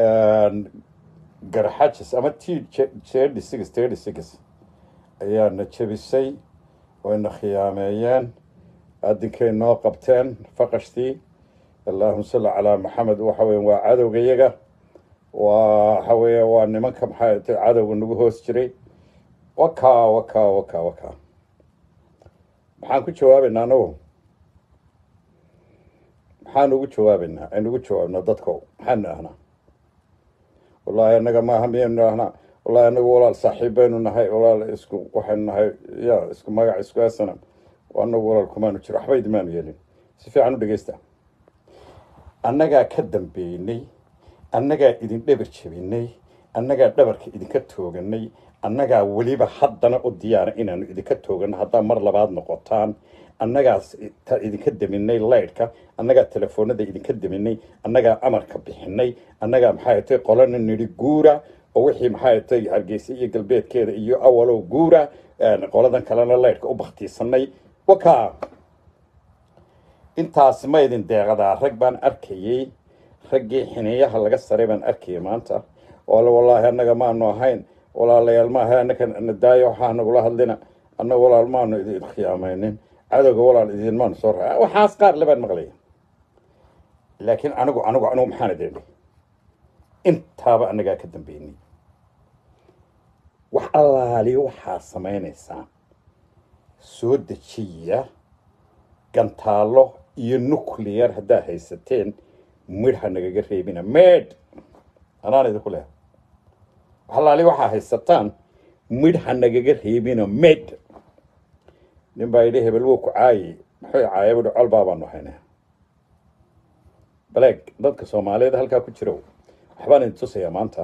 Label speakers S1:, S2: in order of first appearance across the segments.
S1: garxajis ama t thirty six thirty six ayaana jebisay wayna khiyaameeyeen adinkay noo qabteen faqashtii allahuma salli calaa maxamed waxa weya waa cadowga yaga waa waxa weeye waa nimanka maxay ta cadowga nagu hoos jiray wakaa wakaa wakaa wakaa maxaan ku jawaabaynaa anagu maxaan ugu jawaabaynaa aynu ugu jawaabnaa dadko maxaanu ahnaa wallaahi annaga maaha miyaynu ahnaa wallahi anagu walaal saaxiib baynu nahay walaal isku waxaynu nahay ya isku magac isku asana anagu walaal kumaanu jiro waxba idimaanu yeelin si fiican u dhegeysta annagaa ka dambeynay annagaa idin dhabar jebinay annagaa dhabarka idinka tooganay annagaa weliba haddana u diyaara inaanu idinka toogano haddaa mar labaad noqotaan annagaas idinka deminay laydhka annagaa telefoonada idinka deminay annagaa amarka bixinay annagaa maxay tay qolana nidhi guura oo wixii maxay tay hargeysa iyo galbeedkeeda iyo awalow guura qoladan kalena laydhka u baktiisanay wakaa intaas ma idin deeqadaa rag baan arkayey raggii xineeyaha laga saray baan arkayay maanta oo wallaahi annaga maanu ahayn walaalayaal maaha annaka nadaayo waxaa nagula hadlina annaga walaal maanu idin khiyaamaynin cadowga walaal idin maanu soo raa waxaas qaar le baan maqlaya laakiin anigu anigu anigu maxaan idin idhi intaaba annagaa ka dambeynay wax allaaliyo waxaa samaynaysaan soo dejiya gantaallo iyo nuclear haddaad haysateen midha nagaga reebina meedh anaan idinku leha waxalaali waxaa haysataan midha nagaga reebina med nin baa yidhi hebel wou ku caayi muxuu caaya buhi col baabaanu haynaa baleeg dadka soomaaliyeed halkaa ku jiro waxbaan idin tusayaa maanta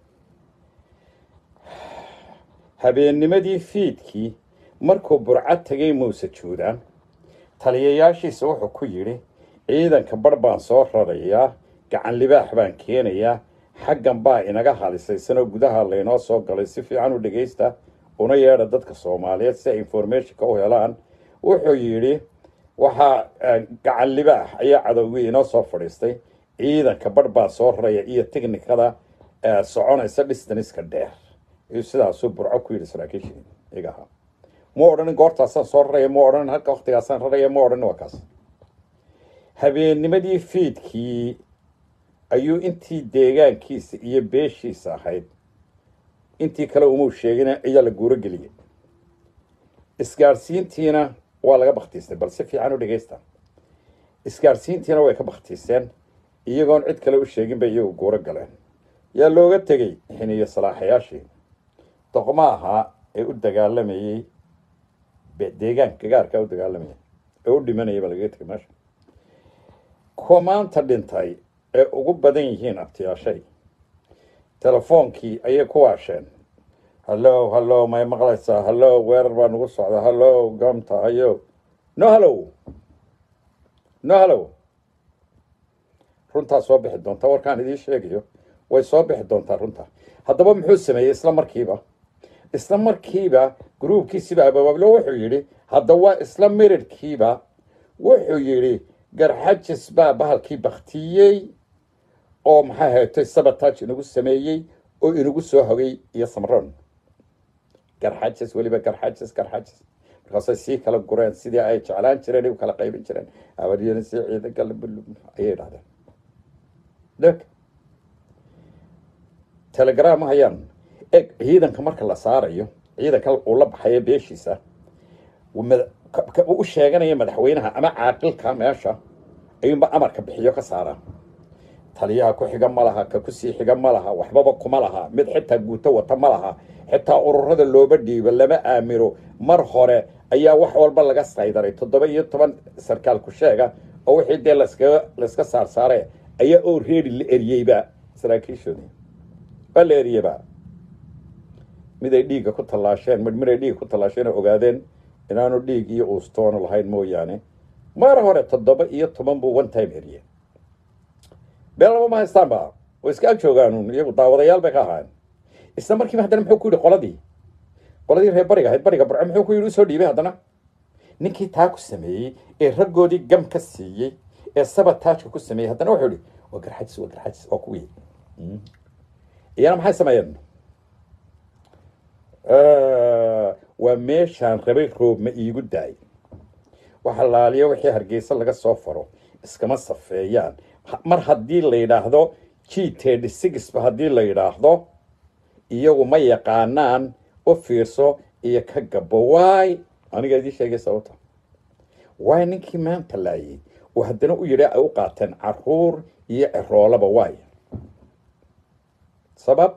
S1: habeennimadii fiidkii markuu burco tegay muuse juudaan taliyayaashiisa wuxuu ku yidhi ciidanka bar baan soo rarayaa gacan libaax baan keenayaa xaggan baa inaga halisaysanoo gudaha laynoo soo galay si fiican u dhegaysta una yeedha dadka soomaaliyeed si ay informationka u helaan wuxuu yidhi waxaa gacan libaax ayaa cadowgii inoo soo fadhiistay ciidanka bar baa soo raraya iyo technikada soconaysa distaniska dheer iyuu sidaasuu burco ku yidhi saraakiishii iga ahaa ma odhanin goortaasaan soo raraya ma odhanin halka waktigaasaan raraya ma odhanin waa kaas habeennimadii fiidkii ayuu intii deegaankiisa iyo beeshiisa ahayd intii kale umuu sheegina ayaa la guuro geliyay isgaadhsiintiina waa laga baktiistay bal si fiican u dhegaysta isgaadhsiintiina way ka baktiiseen iyagoon cid kale u sheegin bay iyagu guuro galeen yaa looga tegey xiniyo salaaxayaashii doqma ahaa ee u dagaalamayey deegaanka gaarkaa u dagaalamayay ee u dhimanayay baa lagaga tegay meesha kuwa maanta dhintay ee ugu badan yihiin abtiyaashay telefoonkii ayay ku waasheen hallow hallow may maqlaysaa hallow weerar baa nagu socda hallow gamta hayo no hallow no hallow runtaa soo bixi doonta warkaan idiin sheegayo way soo bixi doontaa runta haddaba muxuu sameeyey isla markiiba isla markiiba gruubkiisiiba abaablo wuxuu yidhi hadda waa isla mirirhkiiba wuxuu yidhi garxajis baa bahalkii baktiyey oo maxaa haytay sabotage inagu sameeyey oo inagu soo hogay iyo samron garxajis weliba garxajis garxajis markaasay sii kala gureen sidii ay jeclaan jireen u kala qaybin jireen abaryani si ciidanka ayay dhahdeen deg telegram ma hayaan eg ciidanka marka la saarayo ciidanka uu la baxayo beeshiisa u sheeganaya madaxweynaha ama caaqilka meesha ayuunba amarka bixiyo ka saaraan taliyaha ku xiga ma laha ka kusii xiga ma laha waxbaba kuma laha mid xitaa guuto wata ma laha xitaa ururada looba dhiibo lama aamino mar hore ayaa wax walba laga saydaray toddoba iyo toban sarkaal ku sheega oo wixii dee laskaga layska saarsaare ayaa oo reeri la eriyeyba saraakiishoodii waa la eriyeyba mid ay dhiigga ku tallaasheen mid mid ay dhiigga ku tallaasheen oo ogaadeen inaanu dhiig iyo uustoona lahayn mooyaane mar hore toddoba iyo toban buu one time eriyey been laba ma haystaanba way iska ag joogaan iyagu daawadayaal bay ka ahaayeen isla markiiba haddana muxuu ku yidhi qoladii qoladii reer bariga ahayd bariga barco muxuu ku yidhi usoo dhiibay haddana ninkii taa ku sameeyey ee raggoodii gam ka siiyey ee sabataajka ku sameeyey haddana wuxuu yidhi waa garxajis waa garxajis waa kuwii iyana maxay sameeyeen waa meeshaan rabay roob ma iigu daay waxa laaliyo wixii hargeysa laga soo faro iskama safeeyaan mar haddii la yidhaahdo g tedi sixba haddii la yidhaahdo iyagu ma yaqaanaan u fiirso iyo ka gabo waay aniga idii sheegay sababta waay ninkii maanta laayay oo haddana u yidhi ay u qaateen caruur iyo ciroolaba waay sabab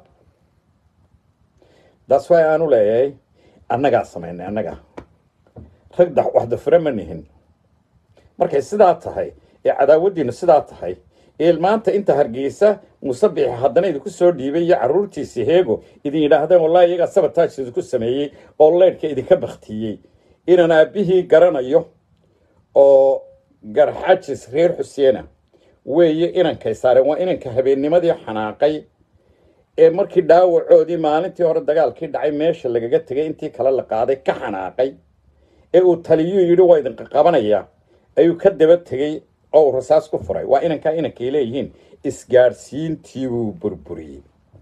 S1: daas waay aanu leeyahay annagaa samaynay annaga rag da waxdafure ma nihin markay sidaa tahay ee cadaawaddiinu sidaa tahay ee maanta inta hargeysa musabixi haddana idinku soo dhiibay iyo carruurtiisi heego idin yidhaahdeen wallahi iyagaa sabotaaj idinku sameeyey oo leydhka idinka baktiyey inaan aabbihii garanayo oo garxajis reer xuseena weeye inankay saareen waa inanka habeennimadii xanaaqay ee markii dhaawacoodii maalintii hore dagaalkii dhacay meesha lagaga tegay intii kale la qaaday ka xanaaqay ee uu taliyuu yidhi waa idinka qabanaya ayuu ka daba tegey oo uu rasaas ku furay waa inankaa inankay leeyihiin isgaadhsiintii buu burburiyey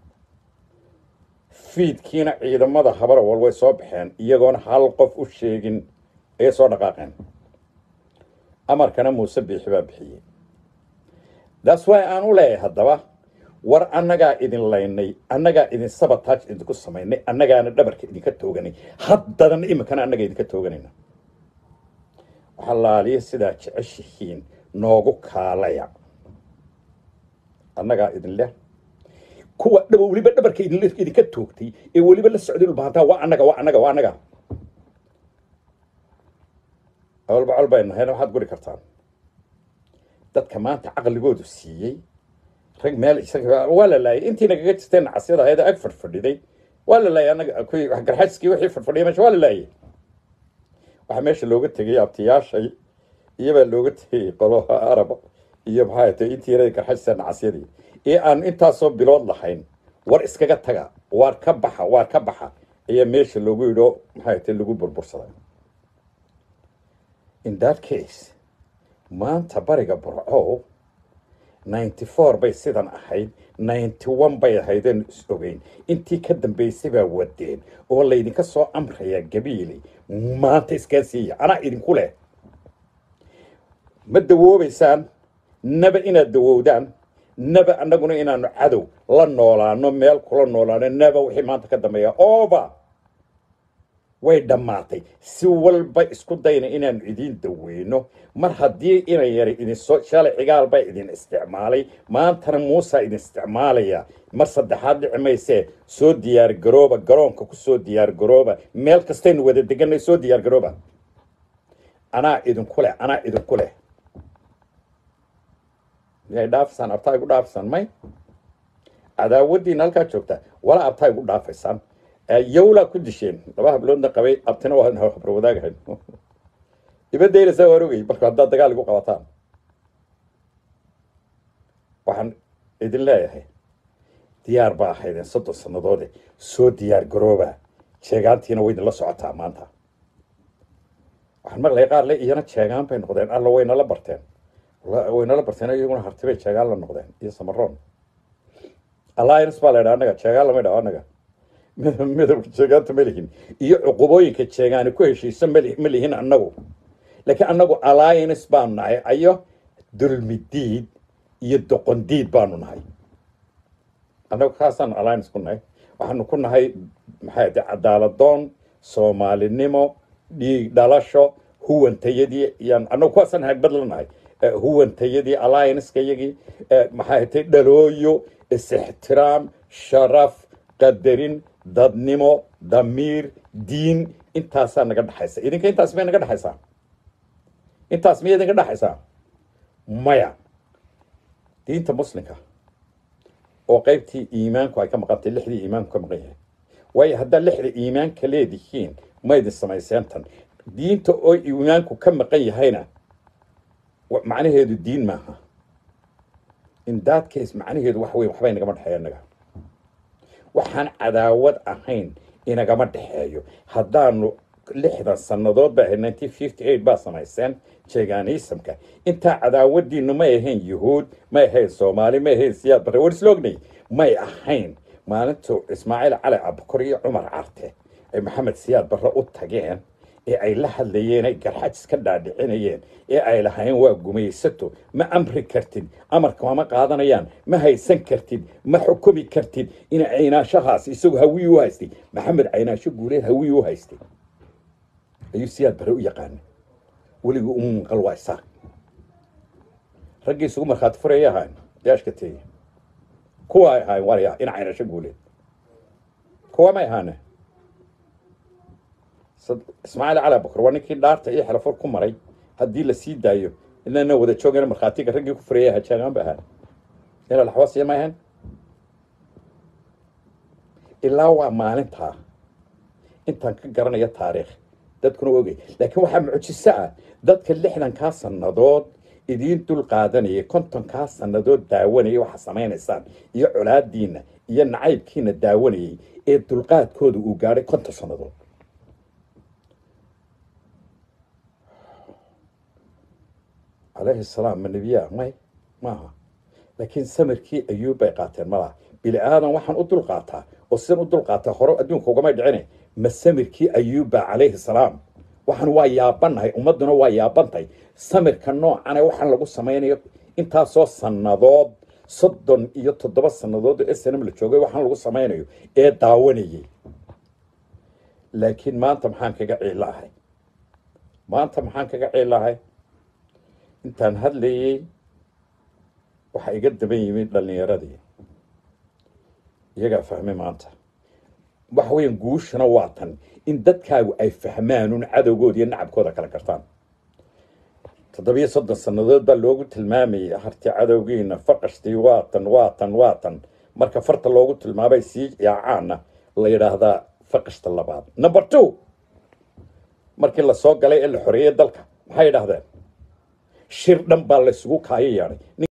S1: fiidkiina ciidamada habarawal way soo baxeen iyagoona hal qof u sheegin ayay soo dhaqaaqeen amarkana muuse biixi baa bixiyey daas way aan u leeyahay haddaba war annagaa idin laynay annagaa idin sabotaaj idinku samaynay annagaana dhabarka idinka tooganay haddadana iminkana annaga idinka tooganayna waxaa laaliya sidaa jeceshihiin noogu kaalaya annagaa idin leh kuwa dhaba weliba dhabarka idin idinka toogtay ee weliba la socday ulbahantaa waa annaga waa annaga waa annaga awalba col bay nahayna waxaad guri kartaan dadka maanta caqligoodu siiyey rag meel isaga waa la laayay intii nagaga jirteen nacasyada ahayd ag fadhfadhiday waa la laayay annaga kuwii wax garxajskii wixii fadhfadhiyay meesha waa la laayay waxaa meesha looga tegay abtiyaashay iyobaa looga tegay qoloha araba iyo maxaa tay intii yarada garxajsa nacasyadii ee aan intaasoo bilood lahayn war iskaga taga waar ka baxa waar ka baxa ayaa meesha loogu yidho maxaa tay lagu burbursaday in that case maanta bariga burco ninety four bay sidan ahayd ninety one bay ahaydeen is ogeyn intii ka dambaysay baa wadeen oo laydinka soo amrayaa gabiili maanta iskaa siiya anaa idinku leh ma dawoobaysaan naba inaad dawowdaan naba annaguna inaanu cadow la noolaano meel kula noolaano naba wixii maanta ka dambeeya oba way dhammaatay si walba isku dayna inaanu idiin daweyno mar haddii ina yaray idinsoo shalay cigaal baa idin isticmaalay maantana muusaa idin isticmaalaya mar saddexaad dhici maysee soo diyaar garooba garoonka ku soo diyaar garooba meel kastaynu wada deganay soo diyaar garooba anaa idinku leh anaa idinku leh miyay dhaafisaan abtaa igu dhaafisaan may cadaawaddiina halkaa joogta walaa abtaa igu dhaafaysaan yawlaa ku disheen laba habloodna qabay abtina waa habar wadaagahayn ibadaynaysaa waan ogay marka haddaad dagaal igu qabataan waxaan idin leeyahay diyaar baa ahaydeen soddon sannadoode soo diyaar garooba jeegaantiina way idinla socotaa maanta waxaan maqlaya qaar le iyana jeegaan bay noqdeen alla waynala barteen waynala barteen iyaguna hartibay jeegaan la noqdeen iyo samaroon alliance baa la ydhaa annaga jeegaan lama ydhaho annaga midabka jeegaanta ma lihin iyo cuqubooyinka jeegaani ku heshiisa ma lihin annagu laakiin annagu alliance baanu nahay ayo dulmidiid iyo doqondiid baanu nahay annagu kaasaanu alliance ku nahay waxaanu ku nahay maxay ade cadaaladoon soomaalinimo dhiig dhalasho huwantayadii yaan annagu kuwaasaan hagbad la nahay huwantayadii allianceka iyagii maxay tay dhalooyo is-ixtiraam sharaf qadarin dadnimo damiir diin intaasaa naga dhexaysa idinka intaas may naga dhexaysaa intaas miyay idinka dhexaysaa maya diinta muslimka oo qaybtii iimaanku ay ka maqantay lixdii iimaanku ka maqan yahay waayo haddaad lixda iimaanka leedihiin ma idin samayseen tan diinta oo iimaanku ka maqan yahayna macnaheedu diin maaha in that case macnaheedu wax weyn waxbay nagama dhexeeya naga waxaan cadaawad ahayn inagama dhexeeyo haddaanu lixdan sannadood ba ahayd nineteen fifty eight baa samayseen jeeganiisamka intaa cadaawadiinu may ahayn yuhuud may ahayn soomaali may ahayn siyaad barre war isla ognay may ahayn maalintu ismaaciil cali cabukor iyo cumar carte ay maxamed siyaad barre u tageen ee ay la hadlayeen ay garxajis ka dhaadhicinayeen ee ay lahayn waa gumaysato ma amri kartid amarka ma qaadanayaan ma haysan kartid ma xukumi kartid ina caynaashahaas isagu hawiyi u haystay maxamed caynaasho guuleed hawiyi u haystay ayuu siyaad bare u yaqaana weligii u munqal waa isaaq raggii isugu markhaati furaya ahaan daashka teeye kuwa ay ahaayeen warya ina caynaasho guuleed kuwa may ahaane ismaaciil cali abukar waa ninkii dhaarta iyo xelafur ku maray haddii la sii daayo inana wada joogana markhaatiga raggii ku furaya hajaagaan ba ahaan ina laxwasiya ma ahayn ilaa waa maalintaa intaan ka garanaya taariikh dadkuna ogay laakiin waxaa mucjiso ah dadka lixdankaa sannadood idiin dul qaadanayay kontonkaa sannadood daawanayay waxaa samaynaysaan iyo colaadiinna iyo nacaybkiina daawanayay ee dulqaadkooda uu gaadhay konton sannadood calayhi salaam ma nebiyaa may maaha laakiin samirkii ayuub bay qaateen malaha bili aadan waxaan u dul qaataa oo sidan u dul qaataa hore adduunka ugamay dhicine ma samirkii ayuubba calayhi salaam waxaan waa yaabannahay ummadduna waa yaabantahay samirka noocane waxaan lagu samaynayo intaasoo sannadood soddon iyo toddoba sannadood oo snm la joogay waxaan lagu samaynayo ee daawanayay laakiin maanta maxaan kaga ciilahay maanta maxaan kaga ciilahay intaan hadlayey waxaa iga daban yimid dhallinyaradii iyagaa fahmay maanta waxa weeyaan guushana waa tan in dadkaagu ay fahmaanun cadowgooda iyo nacabkooda kala gartaan toddobiyo soddon sannadood baa loogu tilmaamayay harti cadowgiina faqashtii waatan waatan waatan marka farta loogu tilmaamay sii yaacaana la yidhaahdaa faqashta labaad number two markii lasoo galay ee la xoreeyey dalka maxay yidhaahdeen shir dhan baa laysugu kaayo yeedhay